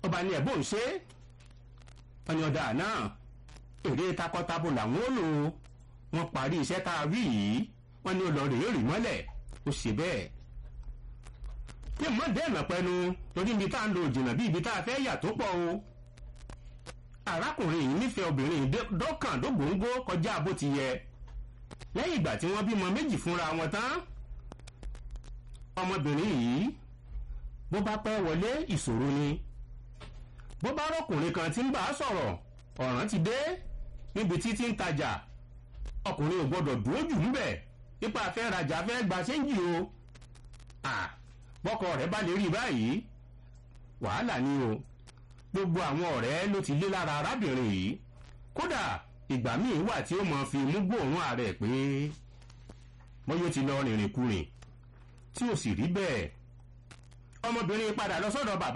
ọba ní ẹ̀bùn ń ṣe ọ̀nì ọ̀dà náà èrè takọtabo làwọn ó lò wọ́n parí iṣẹ́ tá a rí yìí wọ́n ní ó lọ rèé rì mọ́lẹ̀ ó ṣe bẹ́ẹ̀ kí n mọ̀ dẹ́nà pẹ́nu torí ibi tá a ń lo òjìnà bí ibi tá a fẹ́ yà tó pọ̀ o arákùnrin yìí nífẹ̀ẹ́ obìnrin dọ́kàn dógóńgó kọjá bó ti yẹ lẹ́yìn ìgbà tí wọ́n bímọ méjì fúnra wọn tán ọmọbìnrin yìí bó bá pẹ́ wọlé ìṣòro ni bó bá rọ́kùnrin kan tí ń bá a sọ̀rọ̀ ọ̀ràn ti dé níbi tí ti ń tajà ọkùnrin ò gbọ́dọ̀ dúró jù ń bẹ̀ nípa fẹ́ rajà fẹ́ gba ṣéǹjì o bọ́kọ rẹ̀ bá lè rí báyìí wàhálà ni o gbogbo àwọn ọ̀rẹ́ ló ti lé lára arábìnrin yìí kódà ìgbà míì wà tí ó mọ̀ fi mú gbóòórùn ààrẹ pé bóyá ó ti lọ rìnrìn kurìn tí ò sì rí bẹ́ẹ̀ ọmọbìnrin padà lọ sọ́dọ̀ bàbá